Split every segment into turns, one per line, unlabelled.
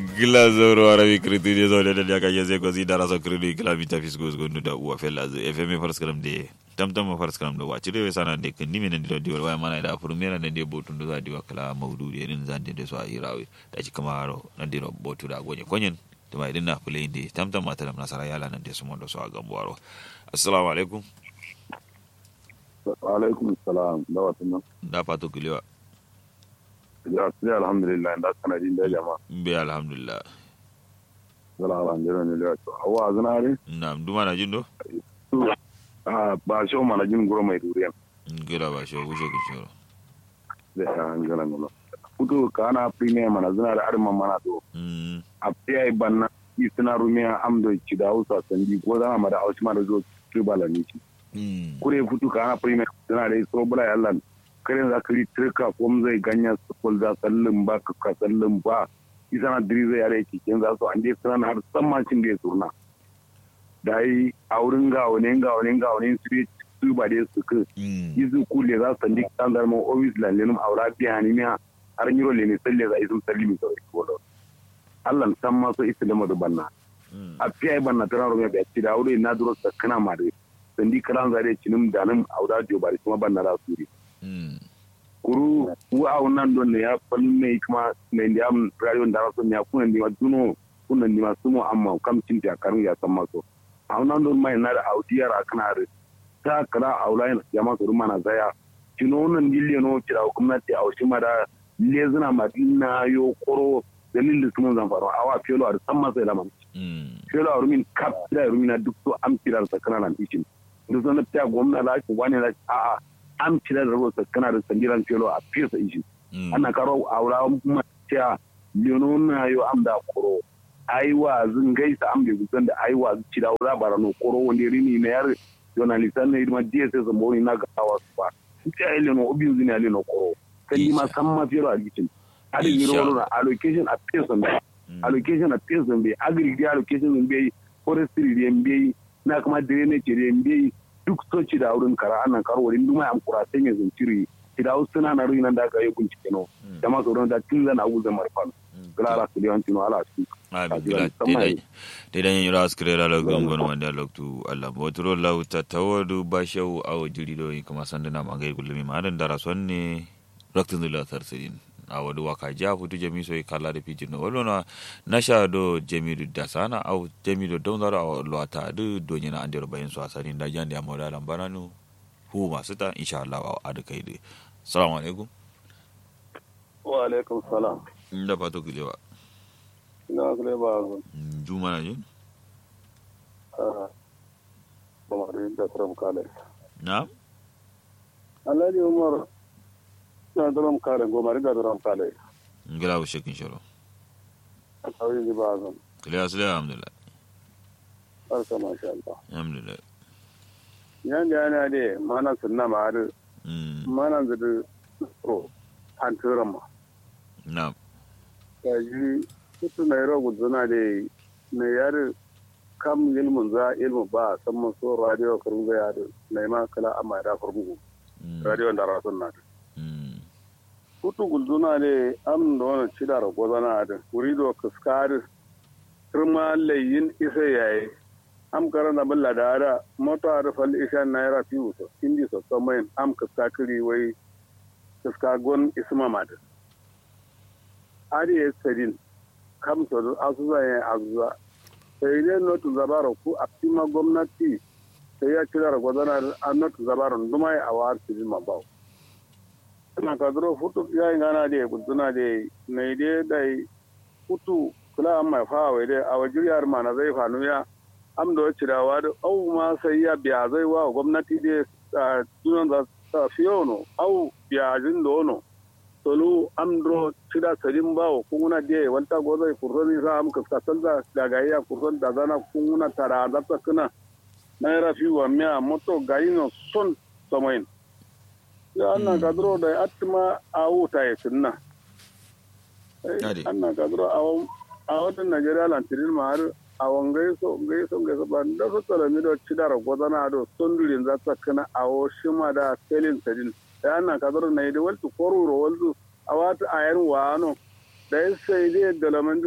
gila zoro arabi kriti je zo da da ka yeze ko zidara so kriti kila vita fisgo go ndu da uwa fella ze fm fars kalam de tam tam fars kalam da wachi re sana de kan nimi nan di wal mana da furmera nan de botu ndo za di wa kala maududi irin zan de so irawe da ci kamaro nan di ro botu da gonye konyen to mai dinna play de tam tam mata nasara yala nan de su mondo so a gambuwaro assalamu alaikum
wa alaikum salam da wata nan
da fato kilewa
ya sai alhamdulillah da kana jin da jama'a
be alhamdulillah
zala alhamdulillah ne ya to awa zanare
na duma na jindo
a ba shi ma na jin guro mai duriya
gira ba shi wuce ki shiro
da an gana no futo kana premier mana zanare arman mana to
mm
a sai banna isna rumiya amdo ci da hausa sandi ko zama ma da hausa ma da zo tribal ne ci
mm
kure futu kana premier zanare so bula Allah kare za ka yi turka ko zai ganya su kul za sallin ba ka ka sallin ba isa na diri zai yare cikin za su an je suna har sammacin da ya surna da yi a wurin ga wani ga wani ga wani su yi su ba dai su ka
mm
izu kule za su sandi kan zarma ofis lallinum aura biya ni miya har yi role ne salle za a isu salli mai sauri ko da Allah san ma so isa da madu banna
mm
a fiye banna tana rume bai ci da aure na duro sakana ma da sandi karan zare cinim da nan aura dio bari kuma banna da su
mm
kuru wa nan don ne ya falle kuma ne da am radio da raso ne kuna ni ma duno kuna ni ma sumo amma kam cin ta karin ya san maso a nan don mai na da audiyar akana da ta kala aulain jama'a su mana zaya kino nan dille no kira gwamnati a wasu mada lezuna madina yo koro dalilin sun zan faru awa felo a san masa da man
mm
felo a rumin kap da rumina duk so am kirar sakana nan ishin duk sanar ta gwamnati la wani la a'a an cire da rubuta kana da sandiran felo a fesa ishi
mm
ana karo aura kuma cewa leono na yo am da koro aiwa zin gaisa am da gusan da aiwa ci da wura barano koro wanda rini na yar journalist ne ma DSS mo ni na gawa su ba ci ai leono obi zin ya leono koro kan ma san ma fero a gitin adi
Isha.
zero na allocation a person da
mm
allocation a person bai agri di allocation bai forestry di bai na kuma drainage di bai duk soci da wurin kara anan karo wurin duma am kura sai mai zunciri ida suna na ruinan da aka yi bincike no
Mm.
da ma sauran da tun zana abu zama rufan glara su da yawancin ala su
abi
Abi
gila
wani sama
dai
yi.
dai dan yura askire la lo gongon wanda loktu Allah botro law tatawadu bashaw aw jiri do kuma sandana magai gulmi madan dara sonne raktin dula tarsidin awadu waka ja futu jami so kala da pijin no wala nasha do jami do dasana aw jami do don dara aw lota do do nyina andiro bayin so asarin da jandi amoda lambaranu hu masu ta insha Allah wa adu kai dai assalamu alaikum
wa alaikum salam
inda fato gilewa
ina kule ba zo
juma na jin
ba ma da da tram kale
na
alhaji umar na tram kale go mari da tram kale
ngila wo shekin shoro
a kawai ji ba zo
kiliya sule alhamdulillah
barka masha Allah
alhamdulillah
yan da yana de mana sunna ma har
mm
mana da pro an tura ma
na
ta ji kutu na yaro gudana da na yar kam ilmun za ilmu ba san mun so radio karun ga yar na ma kala amma da farbu
mm
radio da rasun na
mm
kutu gudana da am da wannan cida ra gozana da wuri do kaskar kirma layin isa yayi am karana balla da ara mota da fal isha naira fiu so indi so so mai am kaskakiri wai kaskagon isma mad ari esedin kam so asuza ya azuza sai dai notu zabaro ku a fima gwamnati sai ya kira gwadana a notu zabaro duma ya awar sidin mabaw na kadro futu ya ngana de guduna de ne de dai futu kula amma fa wai de a wajiriyar ma na zai fanu ya am da cirawa da au ma sai ya biya zai wa gwamnati de dunan za ta fiyono au biya jin dono tolu am dro cira sadin bawo kunguna de wanta go zai kurson sa am ka salda daga ya kurson da zana kunguna tara da ta kana naira fi wa miya moto gayino son samayin ya anna
Mm.
kadro da atma a wuta ya sunna
Ade.
anna kadro a a watan najeriya lantirin ma har a wangai so ngai so ngai so ba da so tsara mi do cidara godana do sondurin za ta kana a o shima da selin sadin da anna kadro na yi waltu koruro waltu a wata ayar wano da sai dai da laman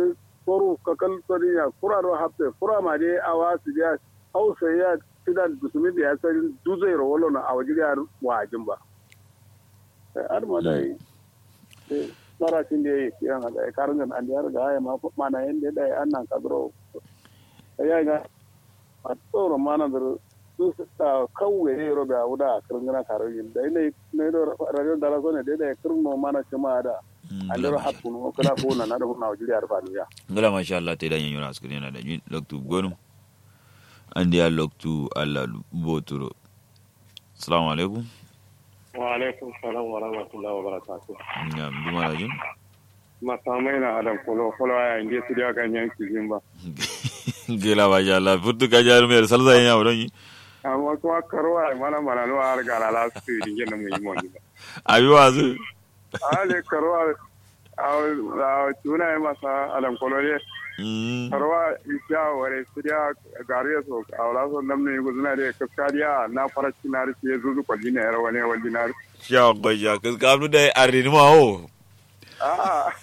koru kakal soriya kura ro hapte kura ma de awa su ya hausa ya tidan dusumi da ya san duzai ro wolo na awaji ya wajin ba ar ma dai tsara cin da yake yan da karin an da ga ya ma mana yanda da annan kadro ya ga a tsoro mana da su ta kawai ne ro da wuda kirin gana karin da ne ne ro radio da razo ne da kirin no mana cima da andero hakkunu o kala ko na na do na wajiri arfa ya
ngala masha Allah te dan yanyura askuri na da jin loktu gonu andi ya loktu Allah boturo assalamu alaikum
wa alaikum salam wa rahmatullahi wa barakatuh
ngam duma da jin
masamai na adam kolo kolo ya inde su da ganyen kizin ba
gela masha Allah futu ka jaru mer salza yin yawo yi
amma kuma karwa mana mana no har ga la su dinge na mu yi mo ba
abi wazu
ale karwa a tuna masa adam kolo ne karwa isya ware su da gariya so a wala so nam ne guzuna da kaskariya na faraci na rufe ya zuzu kwalli na yara wani wani na
sha gwaja kas kamnu da arni ma ho
a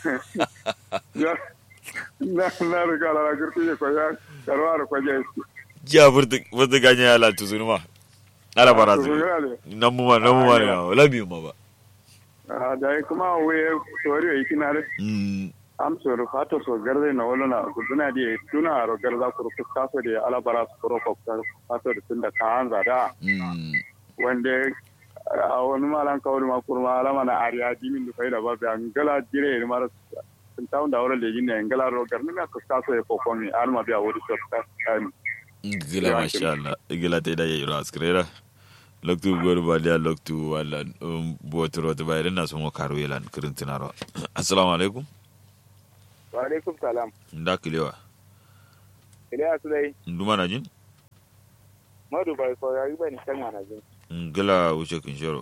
na na riga la girti ko ya karwa da kwaje
ja furtu furtu ganya ya la tuzunu ma ala barazu nan mu ma nan mu ma na labi ma ba
da kuma waye tori yi kina da am so ro fato so garde na wala na guduna di tuna ro garda ko ko kaso de ala bara so ro ko fato de tunda ka an da wande a wani malan kawai ma kurma ala mana ariya dimin da faida ba an gala dire ne mara sun ta da wala le jinne ngala ro garni na ko kaso e ko ko ni alma biya wuri so ta
gila masha Allah gila ta da yayi ro askrera loktu goru ba da loktu wala botoro to bayrin na sumo karo yelan kirin tinaro assalamu alaikum
wa alaikum salam
nda kilewa
kilewa su dai
nduma na jin
madu bai ko yayi bani kan na jin
ngala wuce kin shoro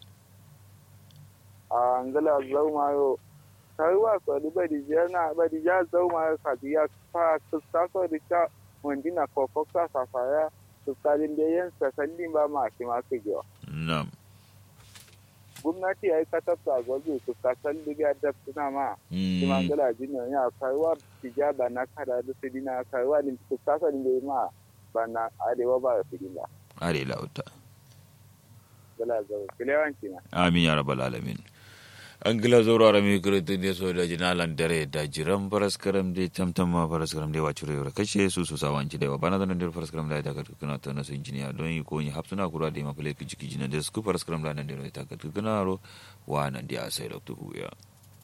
a ngala zau ma yo kai wa so di badi jana badi ja zau ma ka biya fa ta so di ta wandina ko ko ka sa fa ya tsakanin da yan sakallin ba ma shi ma su jiwa.
Na'am.
Gwamnati ya yi kasafta gwazo su kasar libya da suna ma. Shi ma gala jini ya kaiwa tija ba na kada da su dina kaiwa din su kasar da ma ba na arewa ba su dina.
Arewa wuta.
Gala zau. Kilewanci na.
Amin ya rabbal alamin. an gila zoro ara mi kirtin de so da jinalan dare da jiran faras karam de tamtam ma faras karam de wacure yore kashe su su sawan ci de wa bana da nan de faras karam da ta ka tukuna to na su injiniya don yi ko ni hapsuna kura de ma fele ki jiki jinan de su faras karam da nan de ta ka tukuna ro wa nan de a sai lokto huya